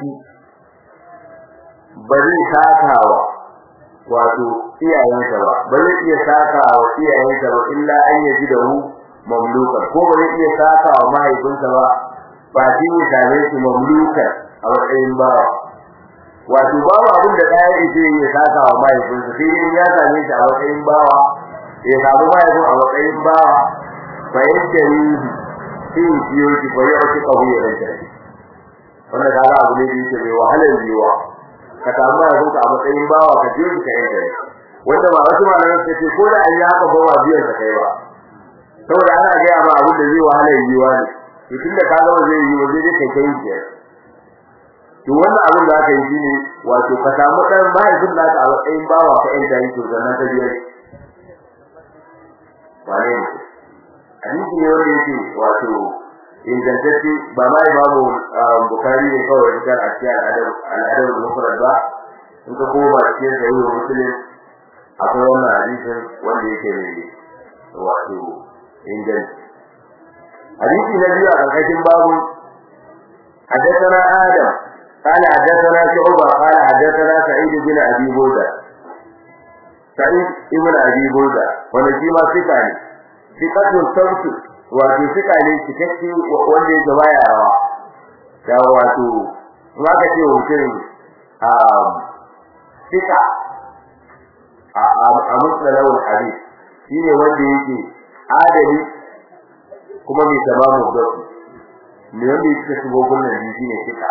shi ba zai sakawa wato iyayensa ba ba zai iya sakawa iyayensa ba illa an yaji da hu mamlukan ko ba zai iya sakawa mahaifinsa ba ba shi ne same shi mamlukan a matsayin bawa wato babu abin da ɗaya yake ya sakawa mahaifinsa sai dai ya same shi a matsayin bawa ya samu mahaifin a matsayin bawa fa yadda yi sai biyo shi fa yau shi kawo ya rage wannan kaga abu ne da yake mai wahalar yiwa ka samu mahaifinka a matsayin bawa ka je ka yanke wanda ba wasu malaman suka ce ko da an yi haka ba wa biyan sa kai ba saboda ana gaya ma abin da zai wahalar yiwa ne to tunda ka ga zai yi wa zai kai kai ke to wannan abin da aka yi shine wato ka samu dan mahaifin naka a matsayin bawa ka yanke shi to sannan ka biya wane ne hadisi ne wanda yake wato ingantacce ba ma imamu bukari ne kawai da a cikin al'adar mufrad ba in ka koma cikin sahih muslim akwai wannan hadisin wanda yake ne wato inganci hadisi na biyu a karkashin babu حدثنا آدم قال حدثنا شعبة قال حدثنا سعيد بن أبي بودة سعيد بن أبي بودة ونجيما ثقة ثقة صوت wato suka ne cikakke wanda yake baya rawa ya wato kuma ka ce mutum a sika a musalawul hadith shine wanda yake adali kuma mai tamamu da ne wanda yake shigo gurin da shine sika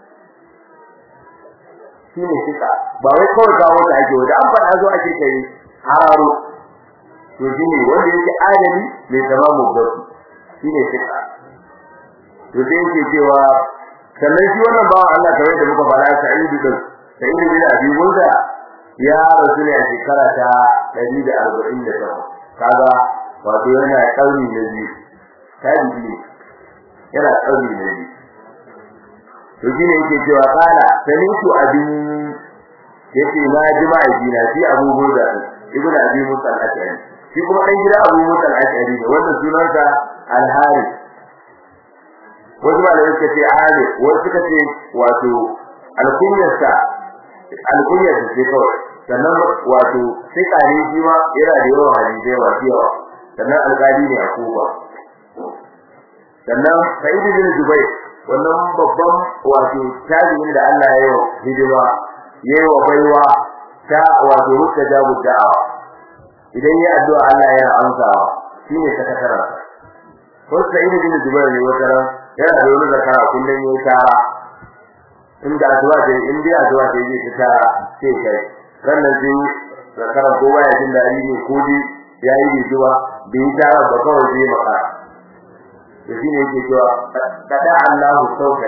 shine sika ba wai kawai kawo ta ake wanda an faɗa zo ake kai hararo to shine wanda yake adali mai tamamu da shine sika to sai yake cewa sannan shi wannan bawan Allah kawai da muka fara Sa'idu din Sa'idu bin Abi Musa ya rasu ne a shekara ta 148 kaga wato yana kauri na biyu tabi'i yana kauri na biyu to shine yake cewa kala sanitu abin yace na jima'i dina shi Abu Musa ibnu Abi Musa al-Ashari shi kuma dan gida Abu Musa al-Ashari ne wanda sunansa Al-Harith wasu malamai suka ce Ali wasu suka ce wato alkunyarsa alkunyarsa ce kawai sannan wato sai kare shi ma yana da yawan hadisai masu yawa sannan alƙali ne a Kufa sannan Sa'id bin Jubair wannan babban wato tabi'in da Allah ya yi hidima yayi wa baiwa ta wato rukka jabu da'awa idan ya addu'a Allah yana amsawa shine sakataren wasu Sa'id bin Jubair ne wata ran yana da wani zakara kullum yayi tara inda addu'a ce in dai addu'a ce zai ta tara sai kai rannan sai zakara ko baya jin dadi ne ko dai yayi rijuwa bai tara ba kawai sai maka to shine yake cewa kada Allahu sauka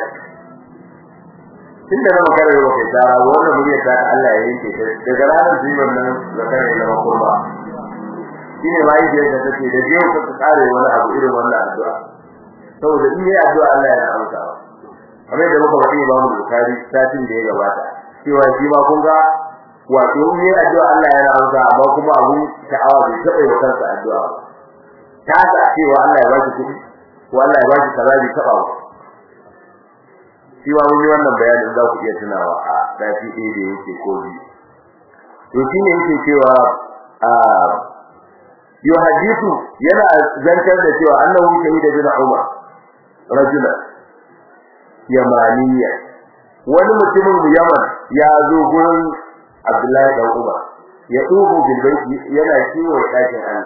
tunda na makara yau kai tara wannan muryar ta Allah ya yanke ta daga ranar sai wannan zakara ya zama kurba shine mai da take da jiyo ka kare wani abu irin wannan addu'a saboda in yayi addu'a Allah yana amsawa kamar da muka faɗi Imam Bukhari satin da ya gabata cewa shi ma kun ga wato in yayi addu'a Allah yana amsa amma kuma abun ta'awa bai taɓa yi kansa addu'a ba ta ta cewa Allah ya baki kuɗi ko Allah ya baki kaza bai taɓa ba shi ma mun yi wannan bayanin za ku iya tunawa a sati ɗaya da yake ko biyu to shine yake cewa a yuhadithu yana zantar da cewa annahu shahida bin Umar rajula yamaniya wani mutumin Yaman ya zo gurin Abdullahi dan Umar ya dubo bilbaiti yana kiwo dakin Allah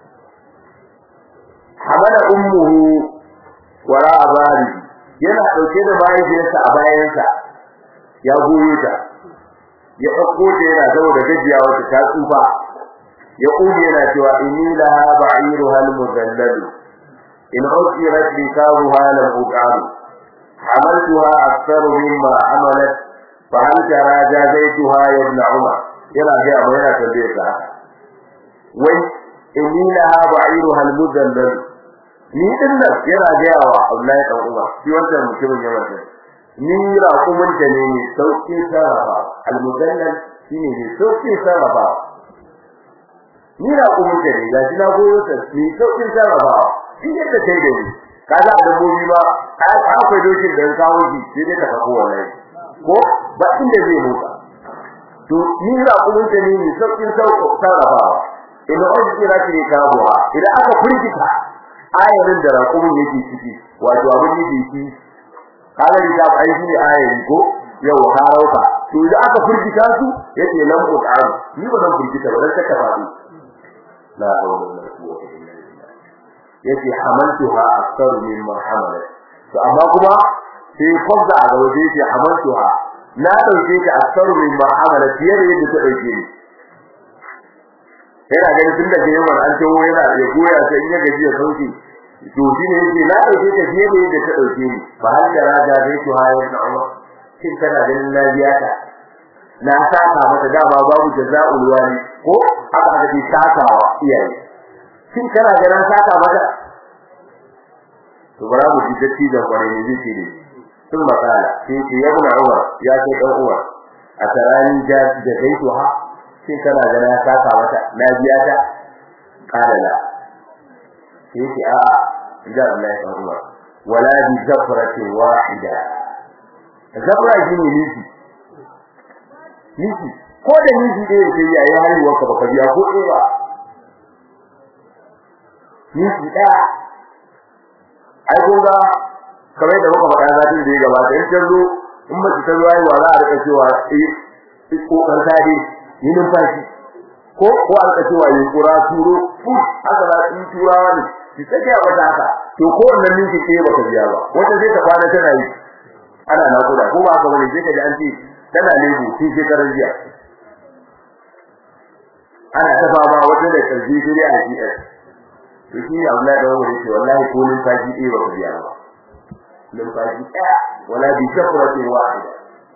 hamala ummuhu wara abari yana dauke da mahaifiyarsa a bayansa ya goye ta ya dauko ta yana saboda gajiya wata ta tsufa ya kuje yana cewa inni laha ba'iruha al-mudallal in usirat likabuha lam uqam hamaltuha akthar mimma amalat fa hal tara jazaituha ya ibn umar yana ga abu yana tambaye ta wai inni laha ba'iruha al-mudallal ni din nan yana ga yawa Abdullahi dan umar shi wannan mutumin ya wata ni raƙumin ta ne ne sauki sarrafa al-mudallal shine ne sauki sarrafa ni raƙumin ta ne ga shi na goyo ta ni sauki sarrafa shi yadda kai da ni kaga a dabbobi ba akwai dokin da kawo shi sai dai ka kawo wallahi ko ba inda zai motsa to ni raƙumin ta ne ne sauƙin sauƙo sarrafawa idan an kira shi kabuwa idan aka furgita ayarin da raƙumin yake ciki wato abin da yake ciki kaga da ta ai shi ayari ko yau harauka to idan aka furgita su yace lam qur'an ni ba zan furgita ba dan ta tafi la hawla wala quwwata illa billah yace hamaltuha akthar mimma hamalat to amma kuma sai kwabda a gaba yace hamaltuha na dauke ta akthar mimma hamalat fiye da yadda ta dauke ni yana ganin tun da yawan an tawo yana ya goya ta in ya gaji ya sauke to shi ne yake na dauke ta fiye da yadda ta dauke ni fa hal da raja zai to hayar da umar kin kana ganin na biya ta na saka mata dama babu jazaul wali ko aka ga bi sakawa iyaye kin kana ganin saka mata to bara mu ji datti da kwarai ne zai ce sun makala sai ce ya buna umar ya ce dan umar a tarani da da gaito ha sai kana ga na saka mata na biya ta kala la sai ce a inda Allah ya san umar wala bi zafrati wahida zafra shi ne nisi nisi ko da nisi da yake yayi haihuwa ka baka biya ko eh ba nisi da ai kun ga kamar da muka faɗa zatin da ya gabata in ta zo in mace ta zo haihuwa za a rika cewa eh ko kan tare yi numfashi ko ko a rika cewa yi kura turo fut haka za su turawa ne ki sake a wata haka to ko wannan minti ke baka biya ba wata zai ta kwana tana yi ana nakuda ko ba haka bane sai ka ji an ce tana lebu sai shekarar jiya ana ta fama wata da karfi sai a CS to shi ne Abdullahi da Umar yace wallahi ko numfashi ɗaya ba ku biya ba numfashi ɗaya wala bi shafratin wahida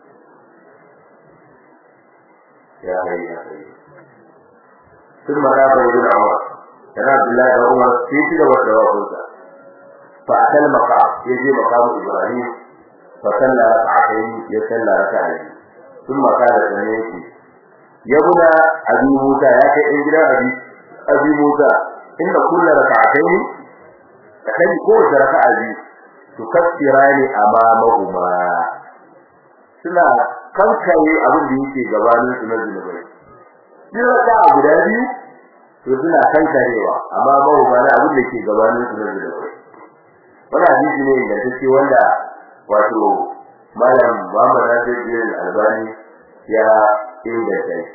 ya hayya ya hayya ثم ذهب ابن عمر كان عبد الله بن عمر في كده وجوابه فأتى المقام يجي مقام إبراهيم فصلى ركعتين يصلى ركعتين ثم قال سمعتي يا ابن أبي موسى يا كإنجل أبي أبي موسى إن كل ركعتين تخلي كل ركعة تكفران أمامهما suna kankare abin da yake gabanin su na zunubai duk da guda biyu to suna kankarewa amma babu ba na abin da ke gabanin su na zunubai wannan hadisi ne da take wanda wato malam Muhammad Nasir bin Albani ya inganta shi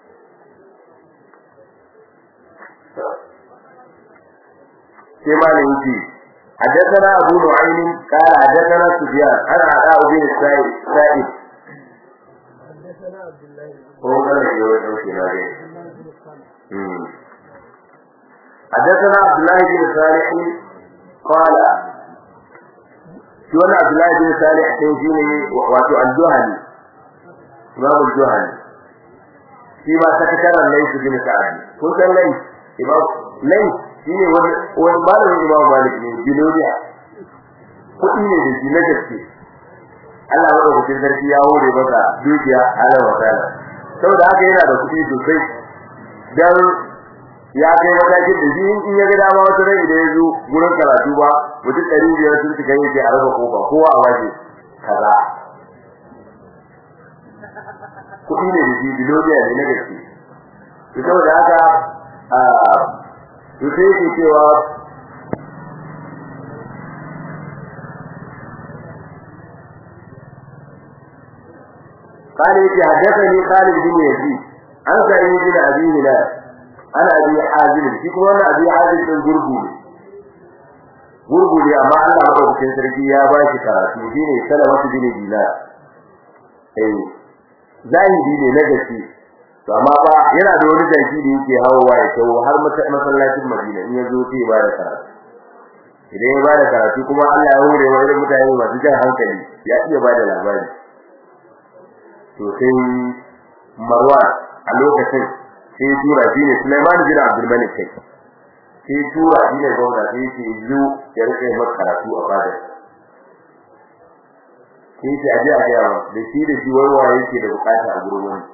sai malam yake حدثنا أبو نعيم قال حدثنا سفيان أنا عطاء بن السائب سائب حدثنا عبد الله هو كان يقول حدثنا عبد الله بن صالح قال شو أنا عبد الله بن صالح تنجيني واتو الجهني إمام الجهني فيما سكتنا ليس بن سعد قلت ليس إمام ليس shine wani wani malamin Imam Malik ne biloniya kudi ne da shi na gaske Allah ya rubuta sarki ya hore masa dukiya ala wa ta'ala saboda haka yana da kudi sosai dan ya kai matakin da shi in ya ga dama wata rai da ya zo gurin karatu ba mutum ɗari biyar sun shiga yake a raba kofa kowa a waje kaza kudi ne da shi biloniya ne na gaske saboda haka to sai yake cewa قال يجي حدثني خالد بن يزيد عن سعيد بن ابي هلال انا ابي حازم shi kuma wannan abi hazim din gurgu ne gurgu ne amma Allah madaukakin sarki ya ba shi karatu shine salamatu bin dinar eh zahiri ne na gaske to amma ba yana da wani jaki da yake hawowa ya tawo har masallacin Madina in yazo sai ba da karatu idan ya ba da karatu kuma Allah ya hore wa irin mutane masu jan hankali ya iya ba da labari to sai Marwan a lokacin sai tura shi ne Sulaiman bin Abdul Malik kai sai tura shi ne gwamna sai ce zo ya rike maka karatu a fada sai ce aje a ga da shi da shi wai waye yake da bukata a gurin wani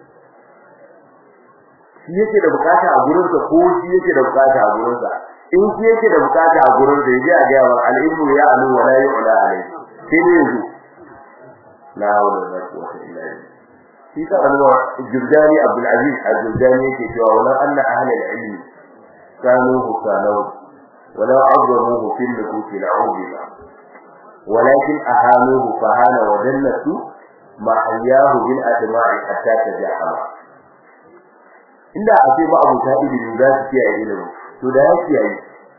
shi yake da bukata a gurin sa ko shi yake da bukata a gurin sa in shi yake da bukata a gurin sa yaje a ga wa al-ilmu ya alu wa la yu'la alayhi sai ne yanzu la hawla wala quwwata illa billah shi ka Allah Jurdani Abdul Aziz Al-Jurdani yake cewa wala anna ahli al-ilm kanu hukanaw wala azzamuhu fi al-nufus al-awliya ولكن أهانوه فهان ودلته ما أياه بالأدماء حتى تجاهل inda a ce ba abu ta ilimi za su kiyaye ilimi to da ya kiyaye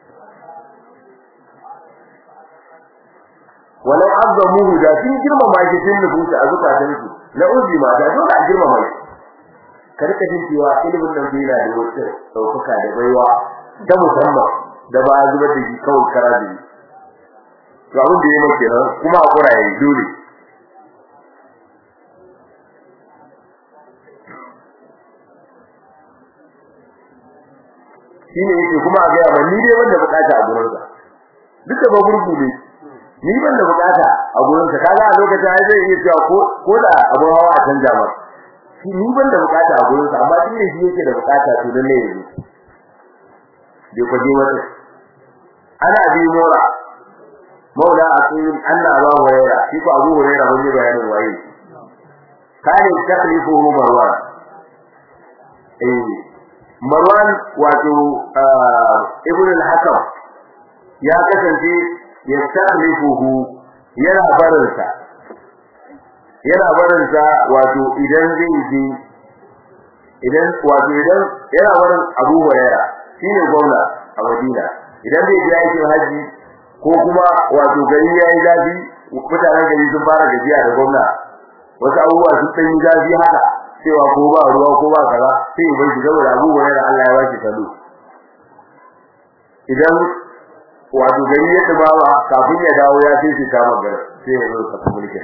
walau azzamuhu da sun girmama shi sun nufuta a zukatan su na uzi ma da dole a girmama shi karka jin cewa ilimin nan bai yana da wata daukaka da baiwa ta musamman da ba a zubar da shi kawai kara da shi to abin da ya mai kenan kuma a kura yayi dole shine yake kuma a ga ba ni dai wanda bukata a gurin sa duka ba gurgu ne ni ban da bukata a gurin sa kaga a lokacin ai zai iya cewa ko ko da abu hawa a canja mar shi ni ban da bukata a gurin sa amma shi ne shi yake da bukata to dan ne yanzu bai kwaje wata ana bi mora maula asil anna aba hurairah shi ko abu hurairah wani bayanin waye kane taklifuhu marwan eh marwan wato ibn al-hakam ya kasance ya taklifuhu yana barinsa yana barinsa wato idan zai je idan wato idan yana barin abu hurairah shine gwamna a madina idan zai je aikin haji ko kuma wato gari yayi zafi mutanen gari sun fara gajiya da gwamna wasu abubuwa sun dan yi zafi haka cewa ko ba ruwa ko ba kaza sai ya bar saboda abubuwa da Allah ya bashi salo idan wato gari ya dubawa kafin ya dawo ya sai shi kama gar sai ya zo ka mulki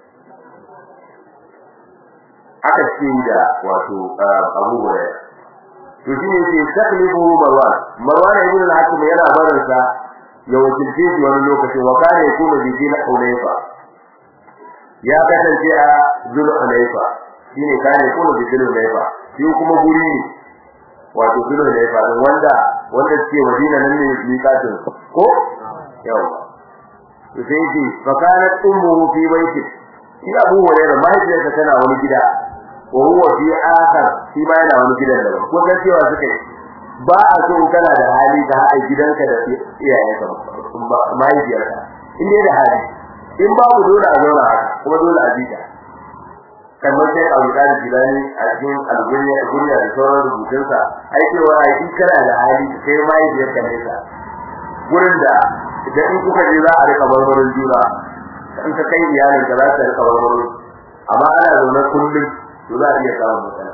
aka ce da wato abubuwa to shine yake taklifu marwan marwan ibn al-hakim yana barinsa ya wakilce shi wani lokaci wa kana yakunu bi dina hunayfa ya kasance a zul hunayfa shine kana yakunu bi zul hunayfa shi kuma guri ne wato zul hunayfa din wanda wanda ke madina nan ne miƙatin ko yawa to sai shi fa kana ummuhu fi baiti shi abu hurairah mahaifiyarsa tana wani gida wa huwa fi akhar shi ma yana wani gidan daban ko kan cewa suka yi ba a so kana da hali da haɗa gidanka da iyayenka mahaifiyarka in dai da hali in babu dole a zauna haka kuma dole a jita kamar sai a wuta da jilani a cikin algunya gunya da sauran rubutunsa ai cewa ai in kana da hali kai mahaifiyarka ne ka gurin da idan in kuka je za a rika barbarin juna in ka kai iyalin ka za ta rika barbarin amma ana zaune kullum to za a iya samun matsala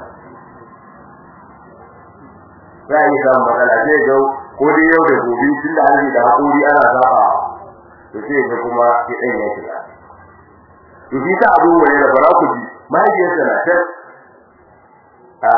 za a yi samun matsala sai ga ko dai yau da gobe tun da hanji da haƙuri ana saba to sai ga kuma ya ɗan ya shiga to shi ta abu wani da bara ku ji mahaifiyarsa na ta a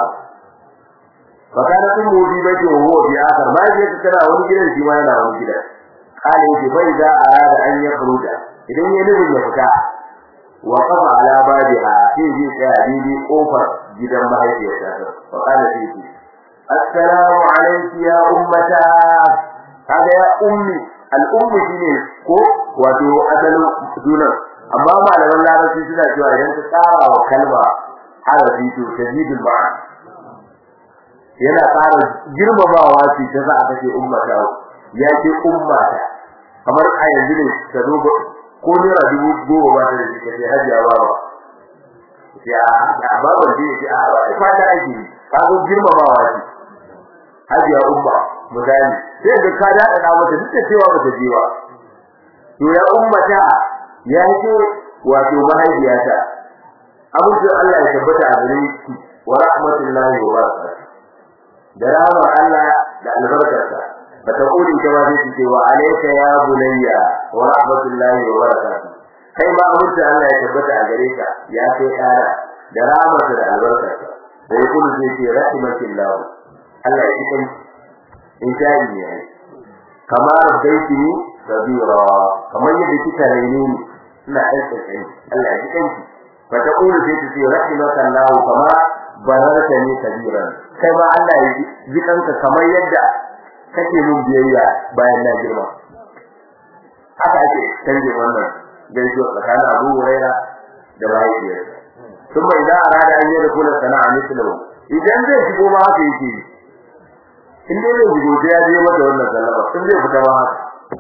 fakana sun mudi bai ke huwa bi akar mahaifiyarsa tana wani gidan shi ma yana wani gidan kala yake bai za a rada an ya furuta idan ya nufin ya fita wa kafa ala babiha sai zai tsaya daidai kofar gidan mahaifiyarsa fakana sai ce assalamu alayki ya ummata kaga ya ummi al-umm shine ko wato asalin sunan amma malaman larabci suna cewa idan ka tsara wa kalma harafi to tajidul ma'an yana tsara girmamawa ce ta za a kace ummata ya ce ummata kamar a yanzu ne ka zo ko naira dubu goma ba ta da shi kace hajiya baba ya a baban da yake a fata ake ka zo girmamawa ce hajiya umma misali sai ga ka dada da mata duk da cewa bata je ba to ya ummata ya ce wato mahaifiyata abuja Allah ya tabbata a gare ki wa rahmatullahi wa barakatuh da rahmar Allah da albarkarsa fa taquli kama zai ce wa alayka ya bunayya wa rahmatullahi wa barakatuh kai ma abuja Allah ya tabbata a gare ka ya kai ɗana da rahmarsa da albarkarsa da yakunu zai ce rahmatillahu Allah ya cikin insha'i ne kamar baitini sabira kamar yadda kika raine ni ina aika kai Allah ya cikin ki fa ta kula sai ta ce rahimaka Allah kama bararta ni kabiran kai ma Allah ya jikanka kamar yadda kake mun biyayya bayan na girma haka ake canje wannan gaisuwa tsakanin Abu Huraira da mahaifiyarsa kuma idan arada an yi da kula sana'a mislahu idan zai shigo ma haka yake in dai zai shigo sai ya je mata wannan sallama in zai fita ma haka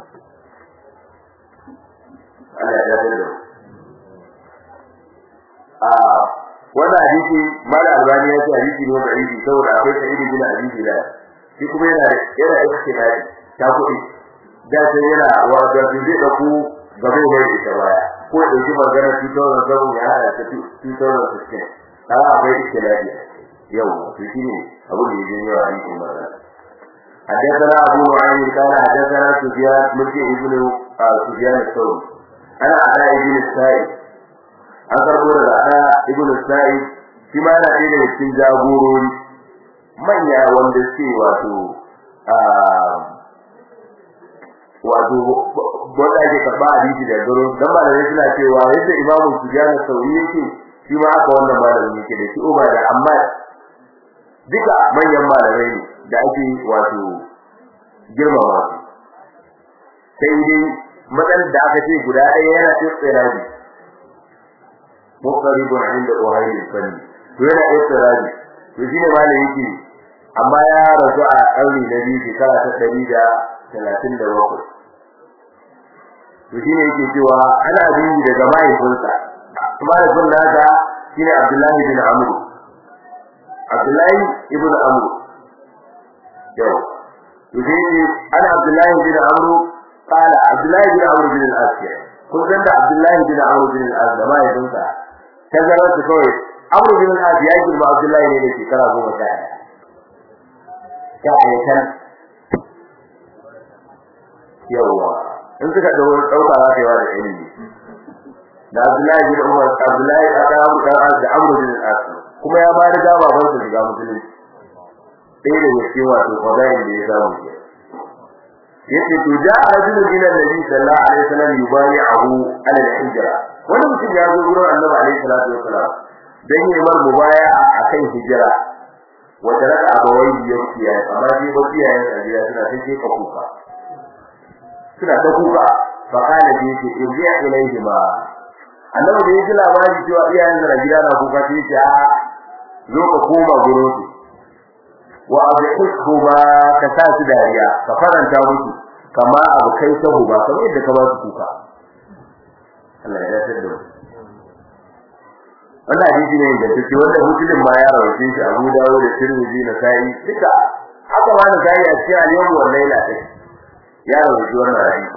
Allah ya yarda da a wannan hadisi mala albani ya ce hadisi ne da hadisi saboda akwai sa'idi bin hadisi da shi kuma yana yana ikhtiyari ta kudi da sai yana wa da zai da ku gaba mai ita baya ko da shi magana shi to da zamu ya hada ta shi to da shi kana akwai ikhtiyari yau to shi ne abu da yake yawa a cikin magana حدثنا أبو نعيم قال حدثنا سفيان مكي ابن سفيان الثوري أنا على ابن السائب an karbo daga ana ibnu sa'id shi ma yana ɗaya daga cikin jagorori manya wanda suke wato wato wanda ake karɓa hadisi da garo dan malamai suna cewa yadda imamu sufyan sauri yake shi ma aka wannan malamin yake da shi uba da amma duka manyan malamai ne da ake wato girmama sai dai matsalar da aka ce guda ɗaya yana tsira ne muqarribun inda uhayl fanni to yana istirabi to shine malai yake amma ya rasu a ƙarni na biyu shekara ta ɗari da talatin da bakwai to shine yake cewa ana bin daga mahaifinsa mahaifin nasa shine abdullahi bin amr abdullahi ibn amr yau to shine ana abdullahi bin amr قال عبد الله بن عمرو بن العاص kun san da Abdullahi bin Amr bin al-As da mahaifinsa tazarar su kawai Amr bin al-As ya girma Abdullahi ne da shekara goma sha ɗaya ya aikan yawa in suka dawo dauka za ta yi wa da ilimi da Abdullahi bin Umar Abdullahi da Amr da As da Amr bin al-As kuma ya ba da gaba ban su shiga musulunci ɗaya da gaske wato fadayin da ya samu ke yace to da rajulun ila nabi sallallahu alaihi wasallam yubayi'ahu ala al-hijra wani mutum ya zo gurin annabi alaihi salatu wasallam dan yi mar mubaya'a akan hijira wa taraka abawai yakiya amma dai ba iyayen sa gida suna ta ce ka kuka suna ta kuka fa kana bi ce irji'a ilayhi ma annabi da yake labari cewa iyayen sa gida na kuka sai ce a zo ka koma gurin su wa abihku ba ka sa su dariya ka faranta musu kama abu kai sahu ba kamar yadda ka ba su kuka Allah ya dace da wannan hadisi ne da take wanda muslim ma ya rawaye shi Abu Dawud da Tirmidhi na Sa'i duka haka ma na Sa'i a cikin al-yawm wal layla take ya rawaye wannan hadisi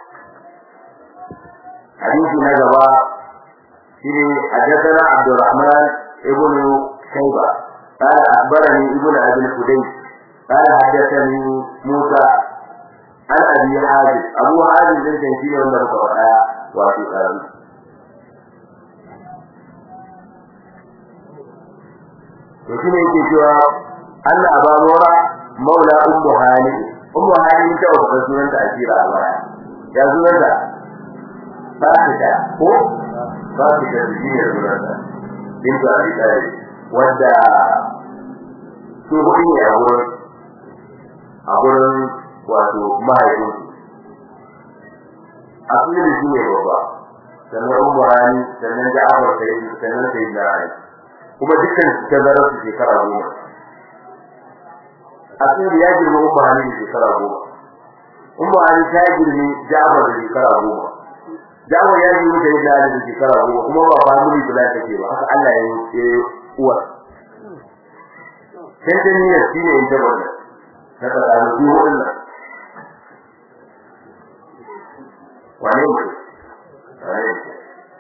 hadisi na gaba shine hadathana Abdurrahman ibn Shayba قال أخبرني ابن أبي الخديج قال حدثني موسى عن أبي حازم أبو حازم ذلك يشير أن القرآن وفي قلب وشين yake cewa Allah aba mora maula ummu hali ummu hali ta wata sunan ta asira a baya ya sunan ta ba ta ko ba ta da shi ne sunan ta bintu abi talib wanda su hudu ne a gurin a gurin wato mahaifin a kuma da shi ne babba sannan ummu rani sannan ja'afar sai sannan sai da ali kuma dukkan su tazarar su shekara goma a kuma ya girma ummu rani da shekara goma ummu rani ta girmi ja'afar da shekara goma ja'afar ya girma sai da ali da shekara goma kuma ba family plan take ba haka Allah ya yi uwar tantaniyar shi ne ita wannan na tsakanin su hudun nan wane ne wane ne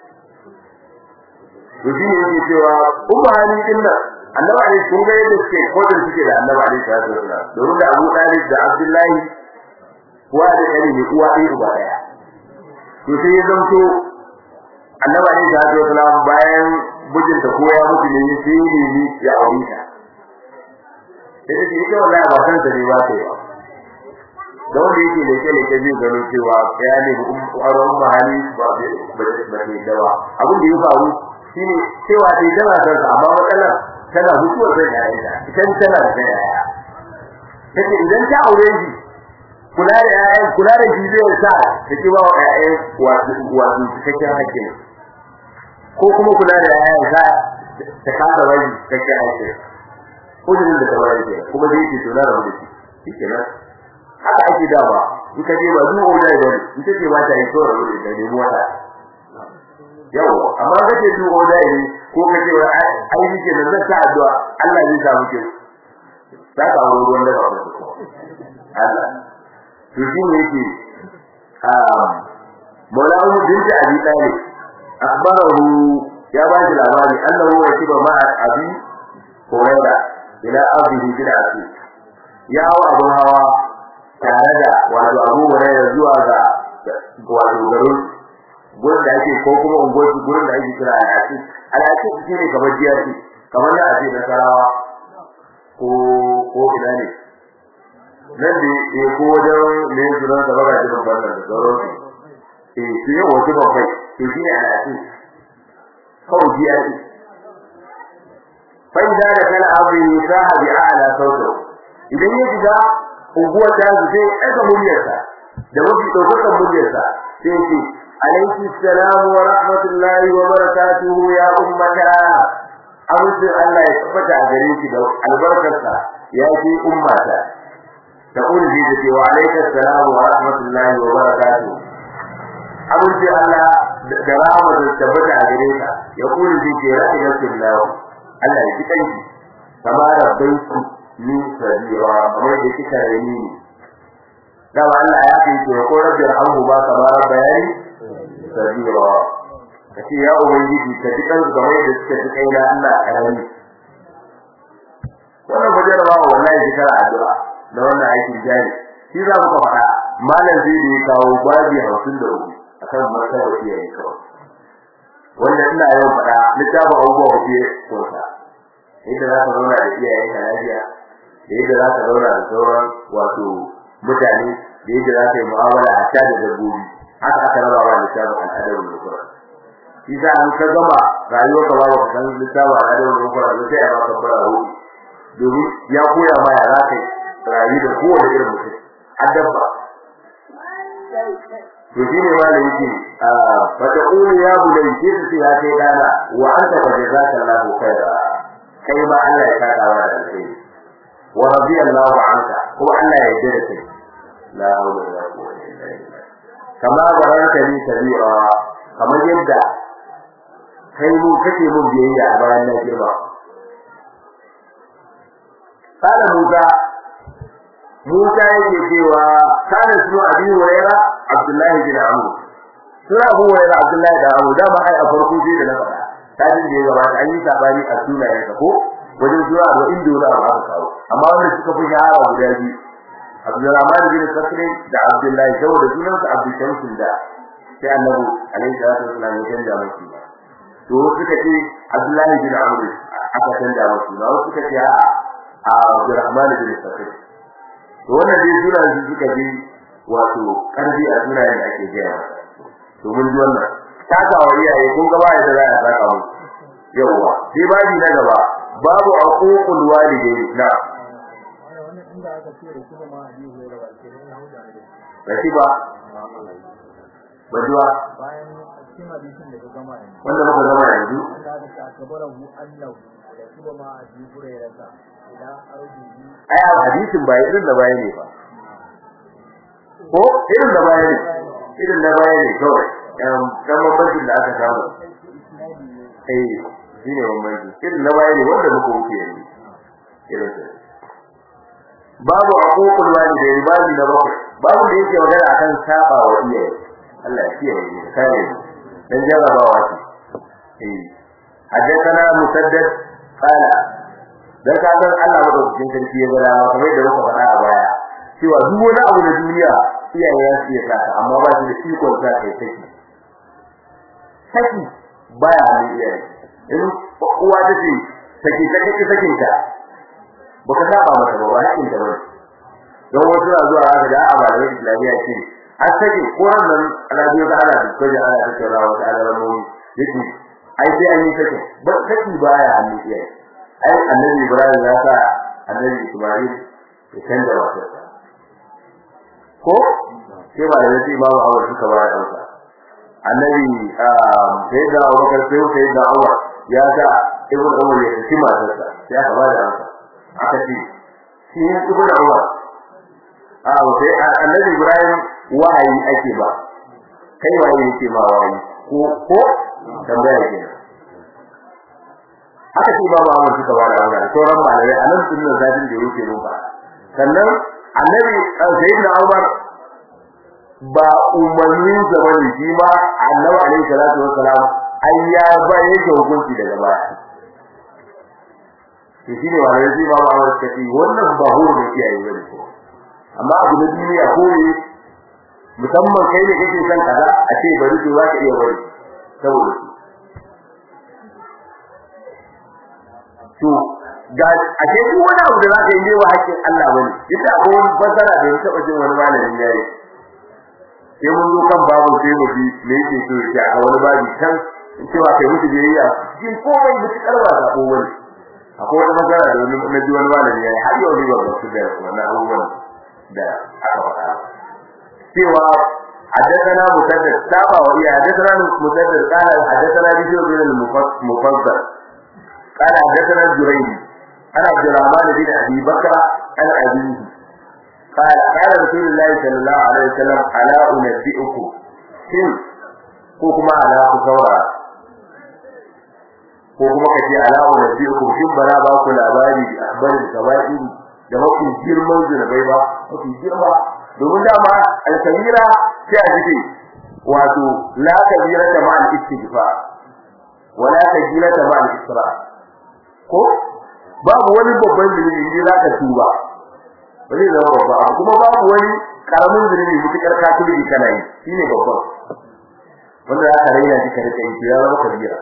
to shi ne yake cewa umma hali din nan annabi ali sun ga yadda suke kodin suke da annabi ali ta zo da domin da Abu Talib da Abdullahi uwa da kare ne uwa ɗaya uba ɗaya to sai ya zanto annabi ali ta zo da bayan mijinta ko ya mutu ne sai ne ya aure ta sai ce ita wallahi ba san ta ne ba ta yi da wanda yake leke leke zai gano cewa ya ne aron mahali ba ba ba ne dawa abin da ya faru shine cewa dai tana san sa amma matsalar tana mutuwar da yayanta idan tana da yaya take idan ta aure shi kula da yayan kula da shi zai sa ta ki ba wa yayan wato wato cikakken hakkin ko kuma kula da yayan sa ta kasa wani kake aiki kudin da ta wani ke kuma zai ce to na rabu da shi shikenan haka ake dawa in ka je ba duk wanda ya bari in take ba ta yi to rabu da ne mota yau amma kace duk wanda ya yi ko kace wai ai ni ke nan zan ta addu'a Allah zai sa muke za ka aure ruwan da ba ku Allah to shi ne yake ah Maulana binti Abi Talib akhbarahu ya ba shi labari annahu rakiba ma'a Abi Hurairah ila ardihi bil asir ya hawa abun hawa tare da wato Abu Hurairah zuwa ga wato garin gurin da ake ko kuma unguwar gurin da ake kira al-asir al-asir shine kamar jiyati kamar da ake da sarawa ko ko ina ne nan da ya ko wajen ne sunan da baka jin wannan da sauran su eh shi ne wato babbai to shi ne al-asir kawai jiyati fa idza da kala abu saha bi a'la sautu idan ya shiga unguwar ta sai aka muryarsa da mafi daukakan muryarsa sai ce عليك السلام ورحمة الله وبركاته يا أمتا أمس الله يتفتع جريك البركة يا في أمتا تقول في ذلك وعليك السلام ورحمة الله وبركاته أمس الله درامة تتفتع جريك يقول في ذلك رحمة الله الله يتكيك كما ربيت من سبيرا أمر ذلك رميني دعوا الله يعطيك ويقول ربي ارحمه ما كما ربياني sabira kace ya ubangiji ka ji kan game da suke ji kai na Allah karami wannan bajar ba wallahi ji kara addu'a da wannan aikin jari shi za mu faɗa malam zai da kawo babi 53 akan martaba iyaye kawai wanda ina yawan faɗa littafin abubuwa kuke kunsa yadda za ka zauna da iyaye ka lafiya da yadda za ka zauna da sauran wato mutane da yadda za ka yi mu'amala a da dabbobi haka aka raba wa littafin al'adar al-Qur'an shi sa an ka gama rayuwar ka babu kan littafin al'adar al-Qur'an sai ya baka fara hu domin ya koya ma ya za kai rayu da kowane irin mutum adabba to shi ne wanda yake fa taqulu ya bunayya ce ce ya kai dana wa anta wa jazakallahu khaira kai ma Allah ya saka wa da alheri wa radiyallahu anka ko Allah ya yarda da kai la hawla wala quwwata illa billah kama baranta ni sabira kamar yadda kai mu kake mun biyayya a bayan na girma kana Musa Musa yake cewa kana sunu Abi Huraira Abdullah bin Amr sura Abu Huraira Abdullah da Amr da ba ai a farko sai da na faɗa tadin da ya gabata an yi sabani a sunayen ka ko wajen sura da inda wani abu aka kawo amma wanda suka fi shahara guda biyu Abdurrahman bin Sakri da Abdullahi saboda sunansa Abdul Shamsul da sai Annabi alaihi salatu wasallam ya canja masa to suka ce Abdullahi bin Amr aka canja masa na wasu suka ce a Abdurrahman bin Sakri to wannan dai sunan su suka bi wato karbi a sunayen da ake gaya to mun ji wannan takawa iyaye kun ga ba yadda za a saka mu yawa sai babi na gaba babu aququl walidain na inda aka ce da kuma ma abi hore ba ke nan hauda ne rashi ba bajuwa bayan cikin hadisin da ka gama yanzu wanda muka zama yanzu Allah da ka kabarahu annahu da kuma ma abi hore rasa ila arjihi ai a hadisin ba irin da baya ne ba ko irin da baya ne irin da baya ne kawai um kan bambancin da aka samu eh shine bambanci irin da baya ne wanda muka wuce yanzu irin sa babu aququl walidain babu da bakwai babu da yake magana akan saba wa iyaye Allah ya kiyaye mu kare mu dan jarabawa ce eh haddathana musaddad qala dan ka san Allah madaukakin sarki ya ga dama kamar da muka faɗa a baya cewa duk wani abu na duniya iyaye ya su saka amma ba shi da ikon sa kai saki saki baya hannun iyaye in uwa ta ce saki ta kake sakin ta baka saba mata ba ba hakin ta ba don wasu na zuwa haka da amana da lafiya ce an sake ko nan alabiyo da ana da koje ana da cewa wata alamomi yake ai sai an yi sake ba saki baya hannun iyaye ai annabi Ibrahim ya sa annabi Ismail ya canza matarsa ko sai ba da sai babu awar suka ba da dauka annabi sai da Abubakar sai sai da Umar ya ga ibn Umar ya ci matarsa ya kaba da haka aka ce shi ne ibn Umar a sai annabi Ibrahim wahayi ake ba kai wahayi yake ma wahayi ko ko tambaya kenan aka ce ba Muhammad suka ba da wannan sauran malamai a nan sunnan zadin da yake mun ba sannan annabi sayyidina Umar ba umarnin sa bane shi ma annabi alaihi salatu wassalam ai ya ba yake hukunci daga baya to shi ne wani zai ba Muhammad suka ce wannan ba horo ne ke yi bane amma abu na duniya ko ne musamman kai ne kake son kaza a ce bari to za ka iya bari saboda to ga a ce duk wani abu da zaka yi wa hakkin Allah bane yadda akwai wani fasara da ya taba jin wani malamin yayi sai mun zo kan babu sai mu ji me yake so ya a wani babu can in ce ba kai mutu biyayya jin komai mutu karwa da ko wani akwai wani fasara da wani na ji wani malamin yayi har yau ne ba su da wannan abubuwan da aka faɗa cewa حدثنا مسدد تابع وهي حدثنا مسدد قال حدثنا بشر بن المفضل قال حدثنا الجريري عن عبد الرحمن بن ابي بكر عن ابيه قال قال رسول الله صلى الله عليه وسلم الا انبئكم shin ko kuma ala ku saura ko kuma kace ala unabbiukum shin bara ba ku labari akhbarin sabai da mafi girman zunubai ba mafi girma domin dama al-kabira sai a jike wato la kabira ta ma al-istighfar wala kabira ta ma al-isra ko babu wani babban zunubi inda zaka tuba ba zai zama babba kuma babu wani karamin zunubi mutukar ka tubi kana yi shine babban wanda aka raina shi ka rika yi ya zama kabira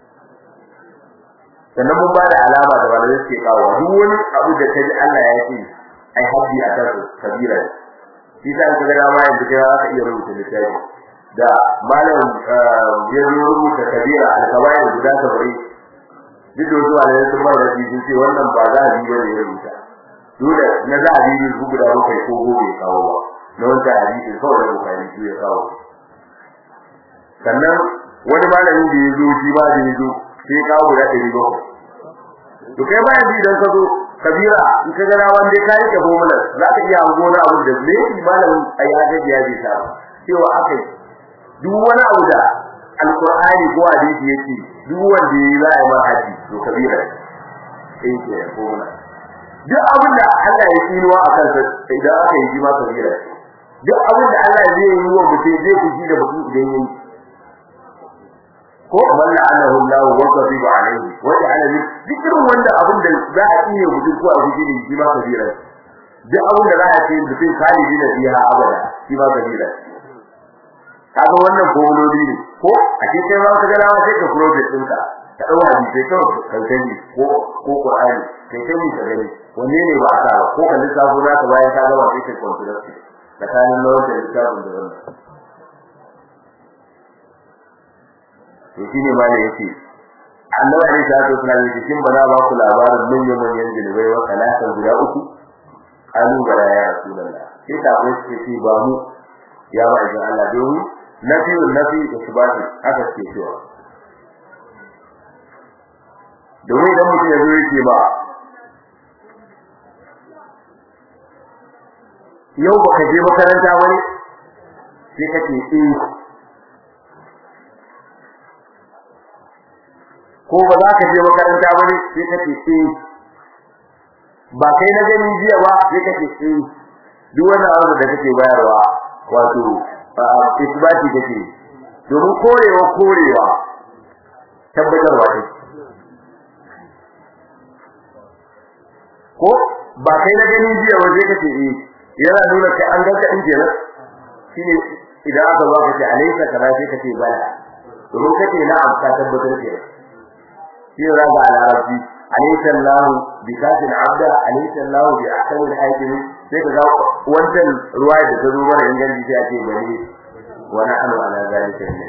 sannan mun ba da alama da wanda yake kawo duk wani abu da kaji Allah ya ce ai haddi a kan kabira shi sa ka ga dama yanzu kai za ka iya rubuta littafi da malam ya rubuta kabira al-kabair guda 70 duk da wasu malamai sun ba da shi sun ce wannan ba za a yi bane ya rubuta dole na za a yi su guda bakwai ko gobe kawo ba na wancan hadisi kawai da bukari su ya kawo sannan wani malamin da ya zo shi ba da ya zo sai ya kawo guda ɗari bakwai to kai bayan bi idan ka zo kabira in ka gana wanda ka yi kabo mana za ka iya hango na abu da me malamin a ya gaji ya bi ta cewa akai duk wani abu da alqur'ani ko hadisi yake duk wanda yayi za a yi haji to kabira sai ke ko mana duk abin da Allah ya tsinuwa a kansa idan aka yi ma kabira duk abin da Allah zai yi wa mutum zai fushi da mutum idan yayi ko man la'anahu Allah wa ghadiba alayhi wa ja'ala min dhikrin wanda abin da za a iya mutum ko a fushi da shi ma kabira duk abin da za a ce mutum khalidi na biya abada shi ma kabira kaga wannan gomololi ne ko a ce kai ma ka ga lawa sai ka project ɗinka ka dau hadisi ka kankani ko ko Qur'ani kai kai ka gani wanne ne ba sa ba ko ka lissafo za ka bayan ka gama sai ka consider tsakanin lawan da lissafin da wannan to shine ma ne yace Allah ne ta to suna yi cikin bana ba ku labarin manyan manyan jilbai wa kalatan guda uku alu bara ya rasulullah sai ta ko ce ba mu ya ba idan Allah domin nafi nafi isbati haka ce cewa domin idan mutum ya zo yake ba yau baka je makaranta bane sai kace eh ko ba za ka je makaranta bane sai kace eh ba kai na gani jiya ba sai kace eh duk wannan abu da kake bayarwa wato isbati kake domin korewa korewa tabbatarwa ne ko ba kai na gani jiya ba sai kace eh yana nuna kai an ganka din kenan shine idan aka zo kace alaysa kaza sai kace bala domin kace na'am ka tabbatar kenan shi raga al-arabi alaysa Allah bi kafin abda alaysa Allah bi ahkam al-hakim sai ka ga wannan ruwaya da ta zo mana inganci sai a ce bane wa na'anu ala zalika min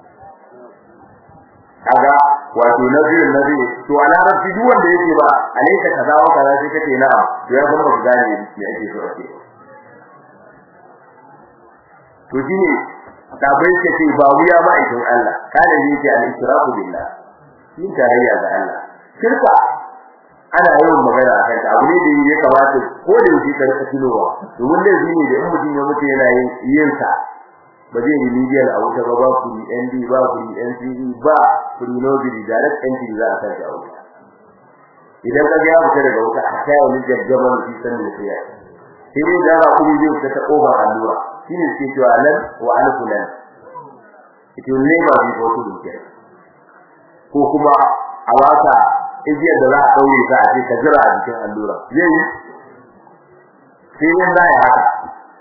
kaga wato nabi nabi to ala rabbi duk wanda yake ba alaysa kaza wa kaza sai kace na'am to ya kuma ba gane me ake so ake to shine da bai ce ce ba wuya ma'aikin Allah kana ne ce al-israfu billah yin tarayya ga Allah shirka ana yawan magana a kanta abu ne da ya kamata ko da yake ka rika tunowa domin da ne da in mutum ya mutu yana yin yin sa ba zai yi media a wuta ba ba ku ND ba ku NCE ba ku nobody direct entry za a sa shi a wuta idan ka ga ya fita daga wuta a kai wani jajjaban shi san da sai sai dai da ba kuma zai fita ta over allura shine suke cewa lan wa alfulan it will never be possible ko kuma a wata igiyar da za a daure ta a ce ka jira a cikin allura zai yi sai yin da ya haka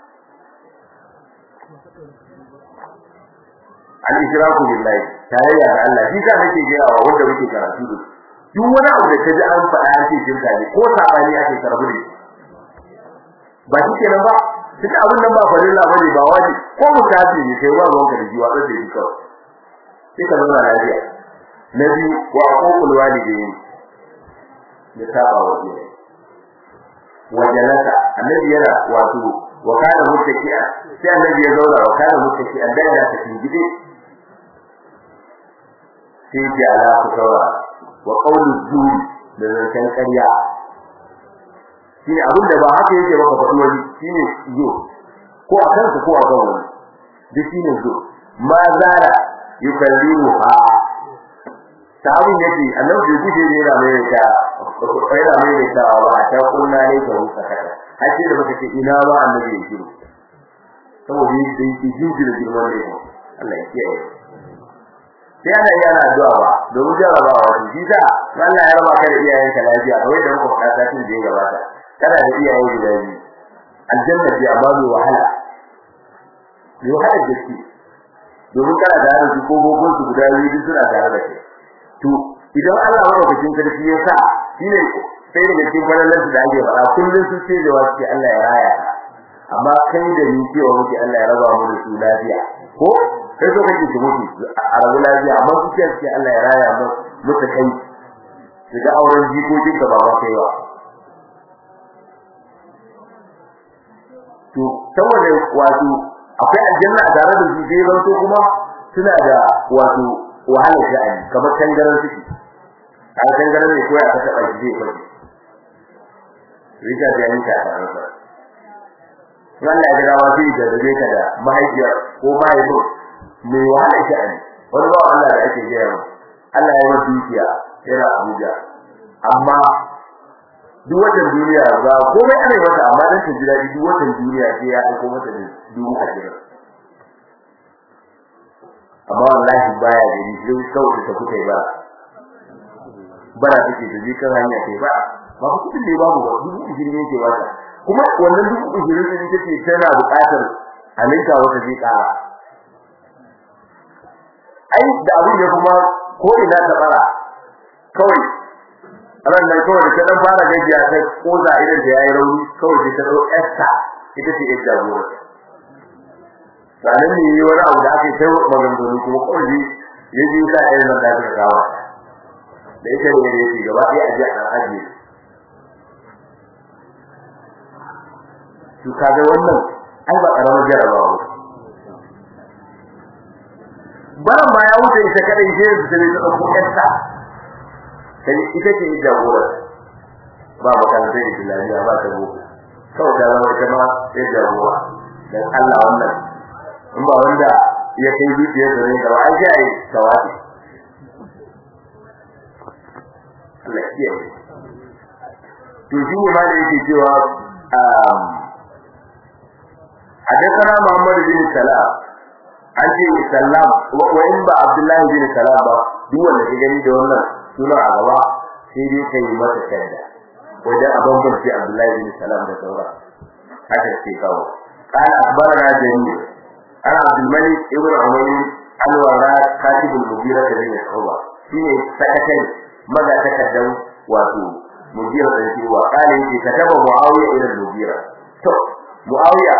al-ishraku billahi tarayya da Allah shi ka nake ga yawa wanda muke karatu da duk wani abu da kaji an faɗa an ce shirka ne ko sabani ake karbu ne ba shi kenan ba duk abin nan ba farilla bane ba waje ko mutafi ne sai wa ruwanka da jiwa da shi kawai sai ka zauna lafiya na biyu wa aqul walidayn ya saba wa jiya wajalasa annabi yana wato wa kana muttaki'a sai annabi ya zauna wa kana muttaki'a da yana cikin gide sai ya ala ku saura wa qawlu zuri da zancen ƙarya shine abin da ba haka yake ba ka faɗi wani shine zo ko a kanka ko a kan wani duk shine zo ma zara yukallimu ha tabin yake annabi bai guje ne yana mai ta yana mai ta ba ta kunna ne ta husa kada hace da baka ce ina ba annabi ya shiru saboda yake yake jinji da girman ne Allah ya kiyaye sai ana yi ana addu'a ba domin jarabawa wani shi da Allah ya raba ka da iyayenka lafiya kawai da muka faɗa satin da ya gabata kana da iyaye guda biyu aljanna ce amma mai wahala mai wahala gaske domin kana da su ko gogon su guda biyu duk suna tare da kai to idan Allah madaukakin sarki ya sa shine sai daga cikin falalar da ake fara kullun su ce da wasu Allah ya raya amma kai da ni cewa muke Allah ya raba mu da su lafiya ko sai so kake ki mutu a rabu lafiya amma su ce ce Allah ya raya mu mutu kai daga auren jikokin ka ba ma kai ba to saboda wato akwai aljanna a tare da su sai zanto kuma suna da wato wahalar sha'ani kamar tangaran suke a tangaran ne koyi aka taba shi zai faɗi rika da yanka a ransa wannan ya ga wasu da dabe ka da mahaifiyar ko mahaifin mai wahalar sha'ani wani ba Allah da ake gaya mu Allah ya yi dukiya yana Abuja amma duk watan duniya ba komai ana yi mata amma dan ta ji daɗi duk watan duniya sai ya aiko mata da dubu ashirin amma wallahi baya gani sai kawai ta kuka ba bara take da ji kan hanya kai ba ba ku kudin da babu ba dubu ishirin yake wata kuma wannan dubu ishirin din take tana buƙatar alinka wata zai ƙara ai da abin ya kuma ko ina ta fara kawai ran nan kawai da ta fara gajiya ta koza idan da yayi rauni kawai ta dau esta ita ce ita jagora sanan ne yi wani abu da ake kai maganganu kuma kawai ya ji sa irin nan da ta kawo da ita ne da yake gaba ɗaya a ji a ajiye to kaga wannan ai ba karamar jarabawa ba baran ma ya wuce ita kadai sai su tare ta dauko esta sai ita ce jagora ba makarantar islamiyya ba ta boko kawai ta zama ita ma sai jagora dan Allah wannan in ba wanda ya kai zuciyar da ne gaba an ji ai tawafi Allah ya to shi ne ma da yake cewa حدثنا محمد بن سلام an ce sallam wa in ba abdullahi bin salam ba duk wanda ke gani da wannan suna a gaba sai dai kai masa shadda wajen a bambance abdullahi bin salam da saura haka ce kawo قال أخبرنا جميع أنا عبد الملك ابن عمر الوراء كاتب المديرة بن الحوبة فيه سكتين ماذا تقدم واتو مديرة الحوبة قال إني كتب معاوية إلى المديرة تو معاوية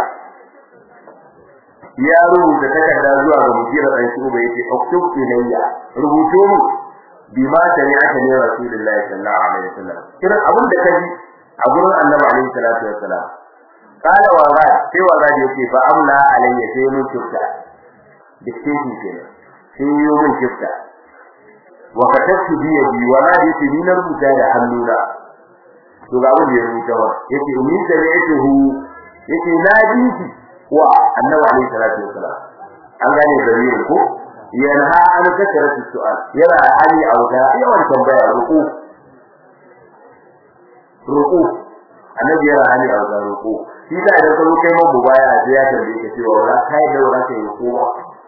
ya rubuta takarda zuwa ga mujira dan shi uba yace uktub ilayya rubuto mu bima tani aka ne rasulullahi sallallahu alaihi wasallam kira abin da kaji a gurin annabi alaihi salatu wassalam qala wa ra sai wa ra yace fa amla alayya sai mun tufta dictation kenan sai yi min kifta wa katabtu bi yadi wa la yati ni na rubuta da hannuna to ga abin da ya rubuta wa yace ni da yatuhu yace na jinki wa annabi alaihi salatu wasalam an gane dalilin ko yanha an kasaratu su'al yana hali auda yawan tambaya ruku ruku annabi yana hali auda ruku shi da idan ka zo kai mun bubaya sai ya tambaye ka cewa wala kai da wala kai ruku ba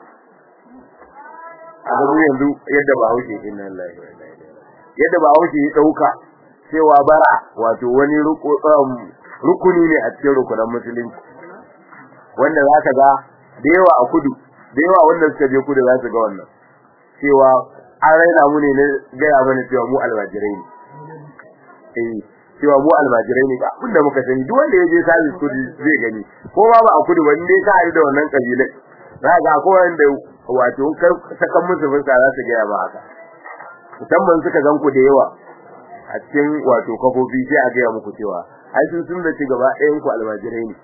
a gabu yanzu yadda ba hauke inna lillahi wa inna ilaihi yadda ba hauke ya dauka cewa bara wato wani rukuni ne a cikin rukunan musulunci wanda zaka ga da yawa a kudu da yawa wanda suka je kudu za su ga wannan cewa an raina mu ne na gaya mana cewa mu almajirai ne eh cewa mu almajirai ne abinda muka sani duk wanda ya je sabis kudu zai gani ko ba ba a kudu ba ne ka haɗu da wannan kabilai za ga ko wanda wato kar sakan musu fuska za su gaya ba haka musamman suka gan ku da yawa a cikin wato kafofi sai a gaya muku cewa ai sun sun da ci gaba ɗayan ku almajirai ne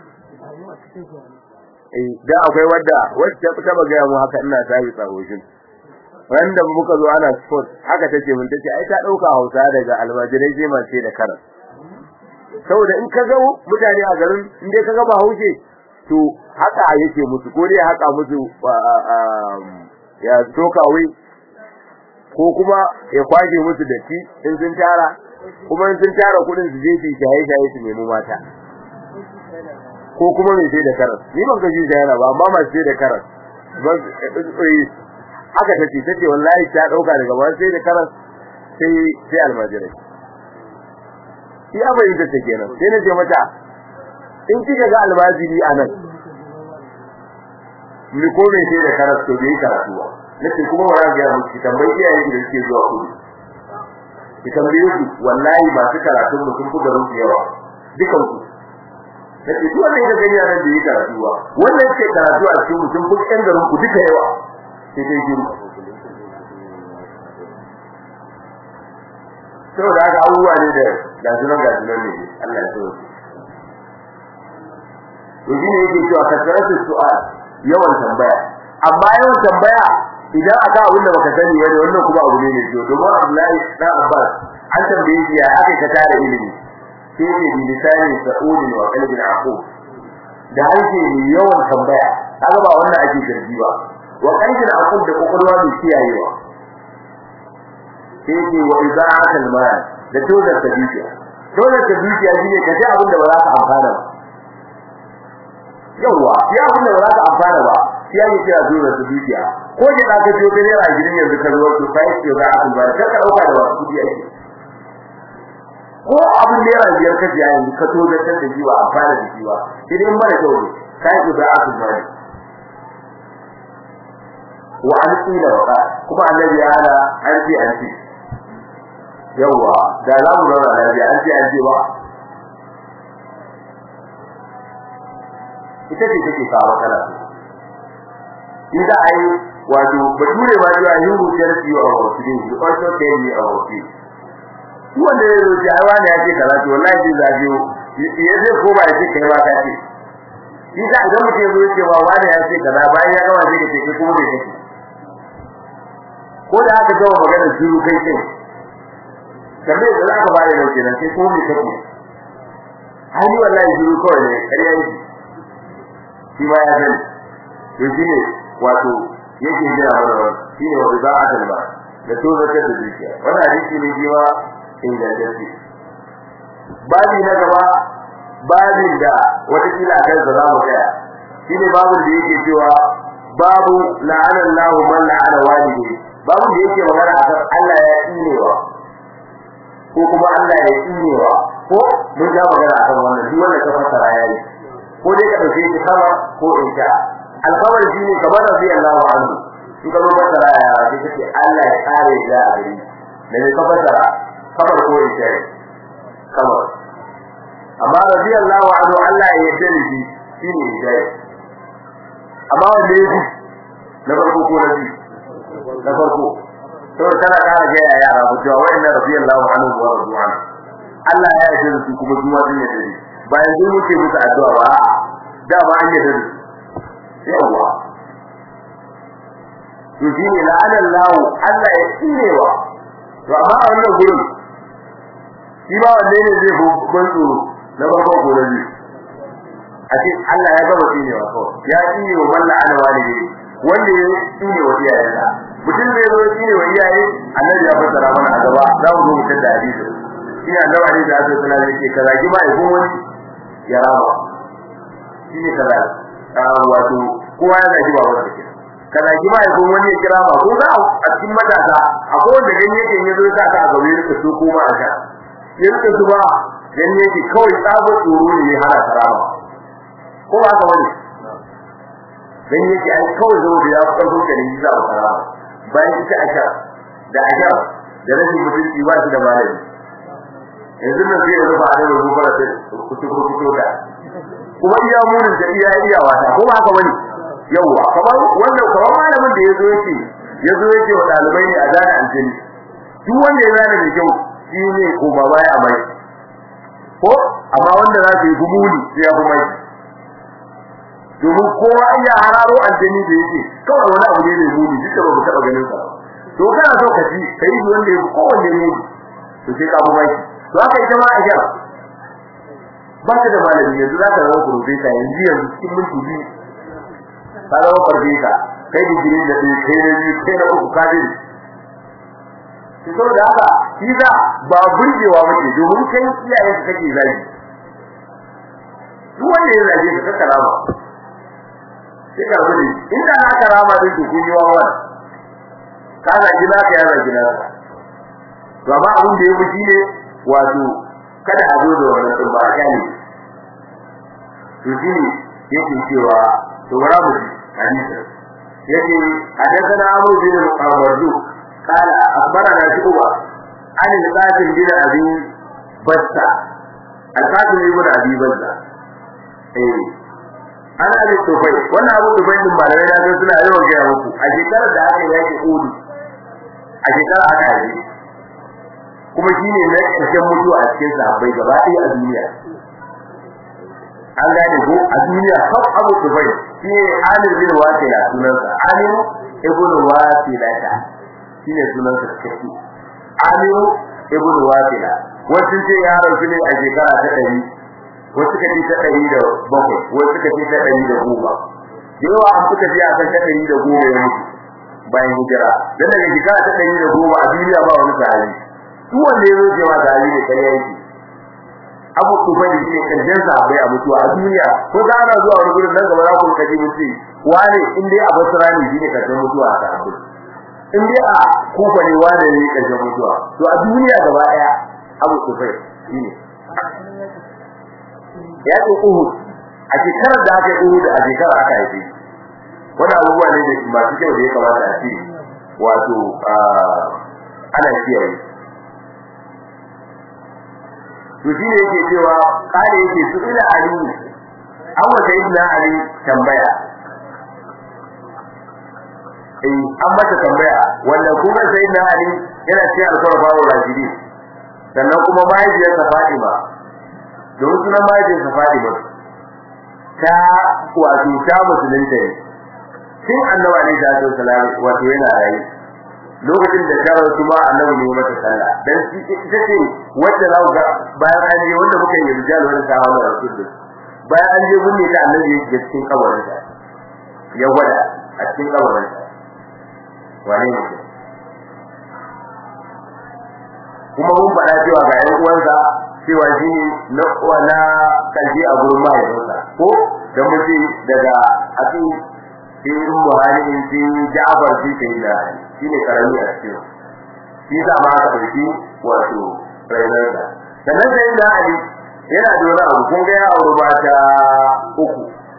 eh da akwai wadda wacce ta taba gaya mu haka ina tabi tsaroshin wanda muka zo ana sport haka take mun tace ai ta dauka Hausa daga almajirai sai mace da karas saboda in ka ga mutane a garin in dai ka ga ba hauke to haka yake musu ko dai haka musu ya tokawe ko kuma ya kwaje musu da ci in sun tara kuma in sun tara kudin su je su shaye shaye su nemi mata ko kuma mai sai da karas ni ban ga shi yana ba amma mai sai da karas ban haka tace tace wallahi ta dauka daga ba sai da karas sai sai almajirai shi abai da take kenan sai na ce mata in kika ga almajiri anan ni ko mai sai da karas to bai karatu ba nace kuma wara ga mu ki tambayi iyaye da suke zuwa kudu ki tambaye su wallahi masu karatun mu sun fi garin su yawa dukan ku nace duk wanda ya gani yaran da yake karatu ba wannan ke karatu a cikin mutum kun ɗan garin ku duka yawa sai dai giru saboda haka abubuwa ne da gajinan gajinan ne Allah ya so to shine yake cewa kasaratu su'al yawan tambaya amma yawan tambaya idan aka abin da baka sani bane wannan kuma abu ne ne to domin Abdullahi dan Abbas an tambaye shi ya aka ka tare ilimi sai ne bi lisani sa'udin wa qalbin aqub da harshe ne yawan tambaya kaga ba wannan ake zargi ba wa qalbin aqub da kokolwa mai kiyayewa sai ne wa iza'atul mal da tozar ta dukiya tozar ta dukiya shine ka ji abin da ba za ka amfana ba yawa ya abin da ba za ka amfana ba shi yake kira tozar ta dukiya ko ki da ka ciyo kai ra gidan yanzu ka zo to sai ki ga abin ba ka ka dauka da wasu kudi ake ko abin da yana biyar ka jiya yanzu ka tozar ta da jiwa amfana da jiwa idan mara kyau ne sai ki ga abin ba wa an tsira wa kuma annabi ya hana an ce an ce yawa da za mu zauna lafiya an ce an ce ba ita ce take kawo matsala in za a yi wato bature ma zuwa yin rubuciyar ciwo a wasu din su also tell me a wasu shi wanda ya rubuce ai wani ya ce kaza to wallahi zai zabiyo ya zai ko ba ya ce kai ma ka ce shi sa idan mutum ya zo ya ce ba wani ya ce kaza bayan ya gama sai ka ce kai kuma bai kake ko da aka gama maganar shiru kai ce kamar da za ka bada da kenan sai kuma me kake hali wallahi shiru kawai ne ƙarya yake shi ma ya sani to shi ne wato yake jira mana shi ne wanda za a kalma da to zaka da zuciya wannan hadisi ne shi ma ingantacce babi na gaba babin da wata kila kan za mu tsaya shi ne babin da yake cewa babu la'ana Allahu man la'ana walidayhi babu da yake magana akan Allah ya tsinewa ko kuma Allah ya tsinewa ko mun ga magana akan wannan duk wanda ka fassara yayi ko dai ka dauke shi sama ko in sha alkawar shi ne kamar rabbi Allahu anhu in ka fassara ya sai kace Allah ya kare da gari da ne ka fassara kamar ko in sha kamar amma rabbi Allahu anhu Allah ya yarda da shi shine dai amma wanda yake na farko ko na biyu na farko to kana kara ga yara ku cewa wa'inna radiyallahu anhu wa radwan Allah ya yarda da su kuma kuma sun yarda da bayan sun muke musu addu'a ba da ba an yarda da su yawa to shine la'anan lahu Allah ya tsinewa to amma a wannan gurin shi ba wanne ne zai ban tsoro na farko ko na biyu a ce Allah ya gaba tsinewa kawai ya tsinewa man la'ana walidi wanda ya tsinewa iyayensa mutum zai zo tsinewa iyaye annabi ya fassara mana a gaba za mu zo mu tada hadisi shi annabi alaihi salatu wasallam yake kaza ki ba ikon wani ya rama shi ne kaza wato kowa ya zaki ba wanda ke kaza ki ba ikon wani ya kira ba ko za a cikin matasa akwai wanda gani yake ya zo ya sa ka a gaba ya rika so koma a ka ya rika su ba gani yake kawai tsabo tsoro ne ya hana karama ko ba haka wani gani yake ai kawai zo da ya farko da ni za a karama bayan ita a sha da a sha da rashin mutunci ba shi da malami yanzu nan sai ya rufa da rufa da kutu kutu da kuma iya murin da iya iya wata ko ba haka bane yawa kamar wannan kamar malamin da yazo yake yazo yake wa dalibai ne a zana aljini duk wanda ya zana da kyau shi ne ko ba baya mai ko amma wanda za su yi gumuli sai ya kuma domin kowa ya hararo aljini da yake kawai wani abu ne mai muni duk da ba mu taba ganin sa to kana so ka ji kai wanda ya kowanne ne to sai ka kuma to haka ita ma ajar ba ta da malami yanzu za ka zama profesa yanzu yanzu cikin minti biyu ka zama farfesa kai digiri da ɗaya kai na biyu kai na uku kafin ki so da haka shi za ba burgewa muke domin kai iyaye su kake zagi duk wanda ya zage ka kaka rama sai ka rubuce inda na ka rama din ku kun yi wa wani ka zagi na ka ya zagi na ka to amma abin da ya fi shi ne wato kada a zo da wannan din ba kyale to shine yake cewa to bara mu hadisi yake hadathana Abu bin Awardu قال أخبرنا شعبة عن القاسم بن أبي بسة القاسم بن أبي بسة إيه أنا أبي الطفيل وأنا أبو الطفيل من بعد ذلك أنا سنة أيوة جاء مكو أشكال ده أكي يأتي أولي أشكال أكا يأتي kuma shine na ƙarshen mutuwa a cikin sahabbai gaba ɗaya a duniya an gane ko a duniya kaf Abu Sufyan shine Amir bin Wasila sunansa Amir ibn Wasila ta shine sunansa cikakke Amir ibn Wasila wasu ce ya rasu ne a shekara ta ɗari wasu kace ta ɗari da bakwai wasu kace ta ɗari da goma da yawa an fita biya kan ta ɗari da goma ya mutu bayan hijira dan daga shekara ta ɗari da goma a duniya ba wani sahabi duk wanda ya zo cewa sahabi ne kai yake abu kufa da shi karshen sahabbai a mutuwa a duniya ko za ana zuwa wani gurin nan gaba za ku kaji mun ce wane in dai a basra ne shine karshen mutuwa a sahabbai in dai a kufa ne wane ne karshen mutuwa to a duniya gaba daya abu kufa shine ya ce uhud a shekarar da aka yi uhud a shekarar aka haife wani abubuwa ne da masu kyau da ya kamata a ce wato ana kiyaye to shi ne yake cewa kare yake su ila ali an wa sayyidina ali tambaya eh an mata tambaya wanda kuma sayyidina ali yana cikin alfarfa wa rashidi sannan kuma mahaifiyarsa fatima domin sunan mahaifiyarsa fatima ta wato ta musulunta ne tun annabi alaihi salatu wasalam wato yana rayu lokacin da ta rasu ma annabi ne mata sallah dan ita ce wanda za ga bayan an je wanda muka yi rijal wanda ta hawa rasul bayan an je gunne ta annabi ya je cikin kabarin ta ya gwada a cikin kabarin ta wane ne kuma mun faɗa cewa ga ƴan uwansa cewa shi ne na na kalbi a gurin mahaifinsa ko da mutum daga asin sai Buhari sai Ja'far sai Sayyidina Ali shine karami a cikin shi da ma aka dauki wato rayuwarsa sannan Sayyidina Ali yana da wani abu kun ga ya auri mata uku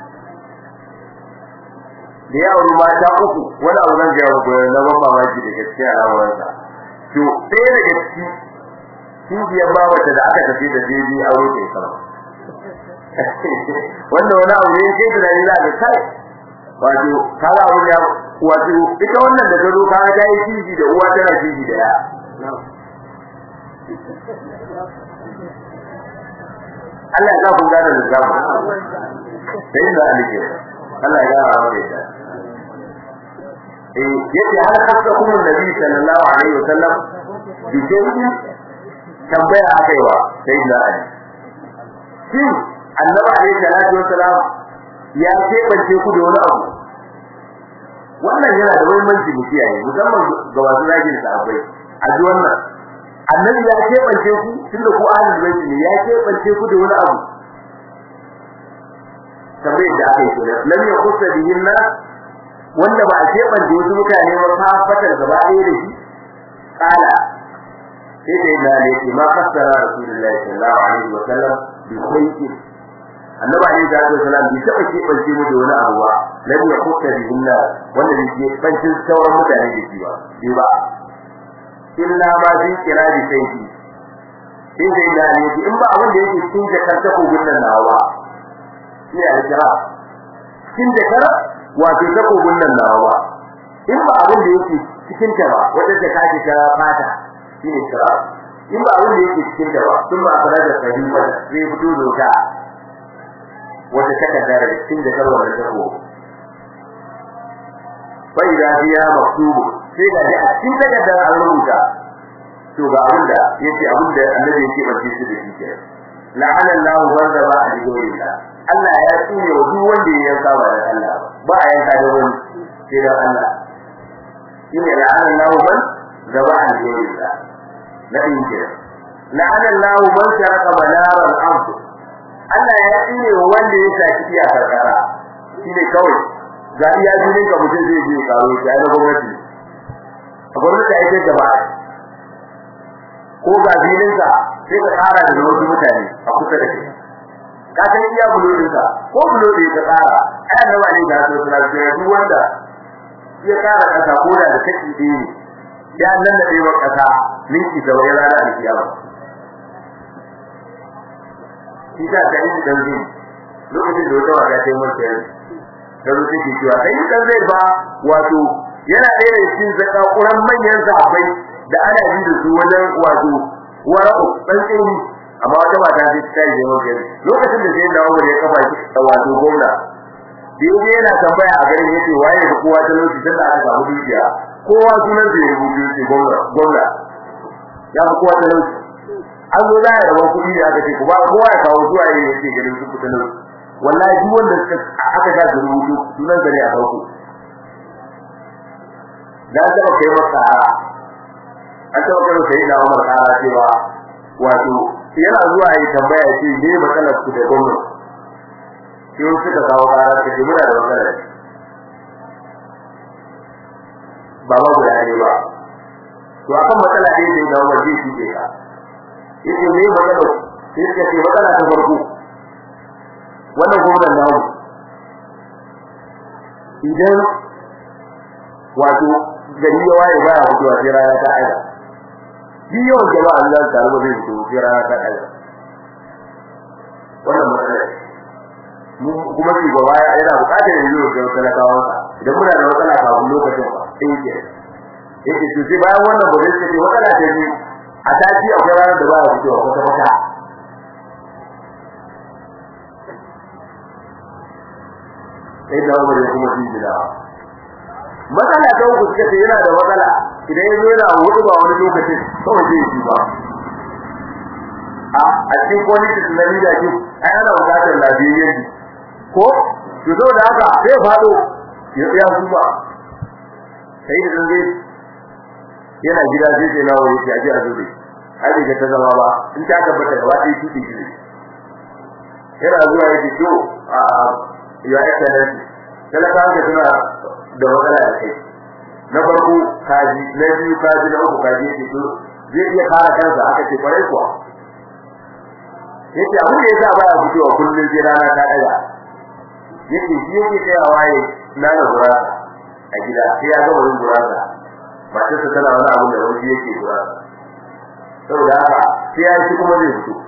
da ya auri mata uku wani abu zan gaya muku na ban mamaki da gaskiya a al'amuransa to ɗaya daga ciki cibiyar babata da aka tafi da jeji aure ta sama wanda wani abu ne sai tunani za ka kai wato kaga abun ya wato ita wannan da gado kaga ta yi kiji da uwa tana kiji da ya Allah ya ku gane da zama sai da alike Allah ya gane wa da eh yace har hasa kuma nabi sallallahu alaihi wasallam bi shay'in tambaya akai wa sai da ali shin annabi alaihi salatu wasallam ya kebance ku da wani abu wannan yana da muhimmanci mu kiyaye musamman ga wasu zagin sahabbai a ji wannan annabi ya kebance ku tunda ku ahlul bait ne ya kebance ku da wani abu tambayar da aka yi kenan lam yaqussa bihin nas wanda ba a kebance wasu mutane ba fa fatar gaba ɗaya da shi kala sai da yana ne ma fassara rasulullahi sallallahu alaihi wa sallam bi khayrin annabi alaihi salatu wasallam bai taba kebance mu da wani abu ba lam yaqussa bihin nas wanda bai kebance sauran mutane da shi ba bai ba illa ma fi kirari sai sai da yana ne in ba abin da yake cikin jakar ta kogun nan nawa shi ne alkira cikin jakar wato ta kogun nan nawa in ba abin da yake cikin ta ba wata jaka ce ta fata shi ne kira in ba abin da yake cikin ta ba sun ba fara da fahimta sai fito doka wata takarda da cikin jakar wannan ta kogun fa idza hiya maktubu sai ga a cikin takardar an rubuta to ga abinda yace abinda annabi yake bace shi da shi ke la'ana Allah wanda ba a jigoyinka Allah ya tsine wa duk wanda ya yanka ba da Allah ba a yanka da wani sai da Allah shine la'ana Allah man da ba a jigoyinka na din ke la'ana Allah man sharaka manar al-ard Allah ya tsine wa wanda ya saki iya karkara shine kawai ga iya jinin ka mutum zai je karo shi ai na gwamnati a gwamnati ai sai jama'a ko ga filin ka sai ka tsara da wasu mutane a kusa da kai ka san iya bulodin ka ko bulodi ka tsara ai annabi ne da su suna cewa duk wanda ya tsara kasa ko da da kake yi ya nan da dai kasa linki da wani rana alkiyama shi ta da yi dan zai lokacin da wata wata ta yi mata da rufe ke cewa sai dan zai ba wato yana ɗaya da cikin zakakuran manyan sahabbai da ana yi da su wajen wato wara'u dan tsini amma wata mata sai ta yi yawan gari lokacin da sai dawo ya kafa shi wato gwamna da yake yana tambaya a garin yace waye da kowa ta lokaci da aka samu dukiya kowa sunan da ya rubuta shi gwamna gwamna ya fi kowa ta lokaci an zo da ya rawa kuɗi da aka ce kuma kowa ya kawo zuwa yayin yace garin su kuɗin wallahi duk wanda aka sa da rubutu sunan sa ne a farko da ta kai masa an ta kai sai da Umar kara cewa wato yana zuwa yi tambaya ce me matsalar ku da gwamnati sai suka kawo kara ce muna da matsala ba ba guda ne ba to akan matsala ɗaya ne da Umar zai shige ka yace me matsalar sai suka ce matsala ta farko wannan gwamnan namu idan wato gari ya waye baya fitowa sai rana ta aida shi yawan jama'a Allah ta rubu zai fito sai rana ta aida wannan matsala mu kuma shi gaba yana bukatar yanzu da talakawan sa idan muna da matsala kafin lokacin ba sai yake yake to sai bayan wannan ba zai ce matsala ta biyu a tashi akwai ranar da baya fitowa kwata kwata sai da Umar ya kuma jira matsala ta uku suka ce yana da matsala idan yazo yana wuce ba wani lokacin kawai zai yi ba a a cikin politics na leadership ai ana bukatar lafiyayyen ko to zo da haka sai fado ya tsaya zuwa sai da zai yana gida sai sai nawo yake aje a zuri ai da ta zama ba in ta tabbata gaba ɗaya tuki shi yana zuwa yake to a ya excellency talaka ga suna da matsala da kai na farko kaji na biyu kaji na uku kaji yake to zai iya kare kansa aka ce kwarai kuwa yake abin da yasa baya fitowa kullun sai rana ta daga yake shi yake tsayawa ya nana gurasa a gida sai ya gama yin gurasa matar sa tana wani abu da wani yake gurasa saboda haka sai ya ci kuma zai fito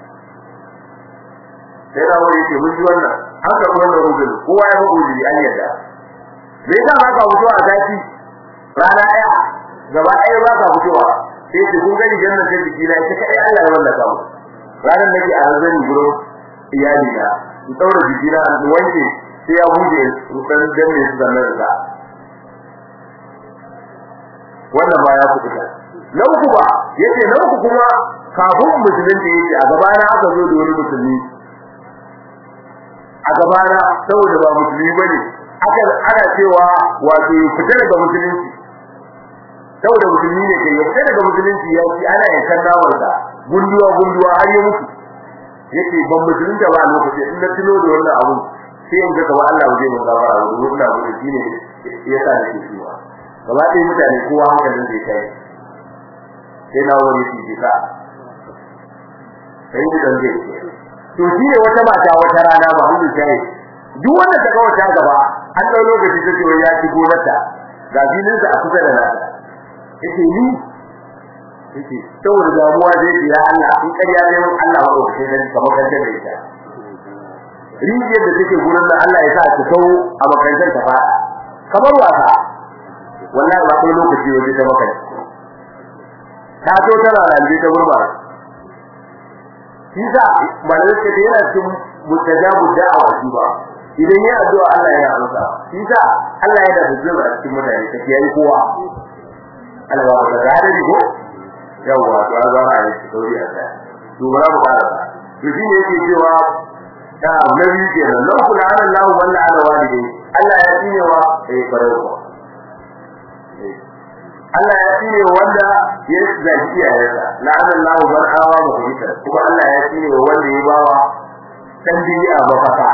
sai da wani yake mun ji wannan an karɓi wannan rubin kowa ya ga ujiri an yadda me yasa ba ka fito a zaki rana ɗaya gaba ɗaya ba ka fitowa sai ce kun gani jannan sai jiki na ita kai Allah ya wallaka mu ranar nake a hazari gurin iyali na in daura jiki na in wanke sai ya huje rukan danne su da nan da wannan ba ya kuɗa na uku ba yace na uku kuma kafin musulunci yace a gabana aka zo da wani musulmi a gabana saboda ba musulmi bane aka ana cewa wato fita daga musulunci saboda musulmi ne kai fita daga musulunci ya ci ana yankan nawar da gunduwa gunduwa har ya mutu yace ban musulunta ba a lokacin in na tuno da wannan abu sai in ga kamar Allah zai mun gafara da wannan abu shine yasa nake cewa gaba ɗaya mutane kowa hankalin zai kai sai na wani shi ka sai da zai to shi ne wata mata wata rana ba hudu sai duk wanda ta kawo ta gaba an dau lokaci take wai ya ci gonarta ga filin sa a kusa da nata yace ni yace saboda damuwa zai ce ya Allah in kariya ne mun Allah ba ko sai dan kamar kan da ita rijiyar da take gurin da Allah ya sa ta kawo a makarantar ta fada kamar wasa wallahi ba ko lokaci waje ta maka ta zo tana ranje ta gurba kisa malaka da yana cikin mutajabu da'awa shi ba idan ya addu'a Allah ya amsa kisa Allah ya da hujjar a cikin mutane ta kiyaye kowa Allah ba ka da ni ko yawa to an zama a cikin sauri a kai to bara mu fara to shi ne yake cewa ta nabi kenan lahu la'ana Allah walla ala walidai Allah ya tsine wa eh farko Allah ya tsine wanda ya zaki iyayensa la'ana Allah man awa muhita kuma Allah ya tsine wanda ya bawa dan bi'a mafaka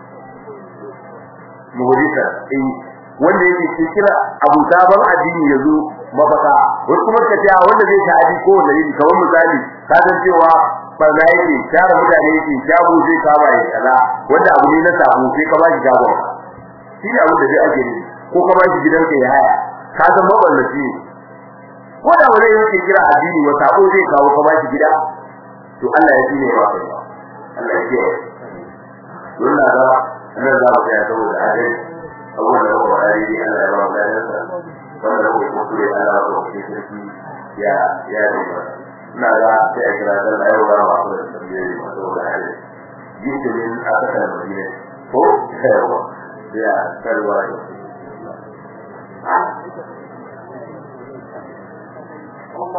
muhita eh wanda yake kira abu sabon addini yazo mafaka wasu kuma ka ce wanda zai tafi ko wanda yake kamar misali ka san cewa barna yake tare mutane yake shago zai kama ya kala wanda abu ne na samu sai ka ba shi shagon shi ne abin da zai ake yi ko ka ba shi gidanka ya haya ka san maballaci ne ko da wani yake kira addini wa sabo zai kawo ka ba shi gida to Allah ya ji ne ba kai Allah ya ce wannan da nan za mu ga saboda adalci abubuwan da ba a yi Allah ya ba mu lafiya wanda ko ko kure Allah ko ke sarki ya ya ne ba ina ga sai a kira da Allah ya ba mu ko da sabbi ma to da hali yake min aka kana madina ko yawa ya karwa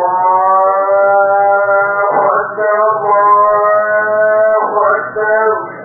الله أكبر الله أكبر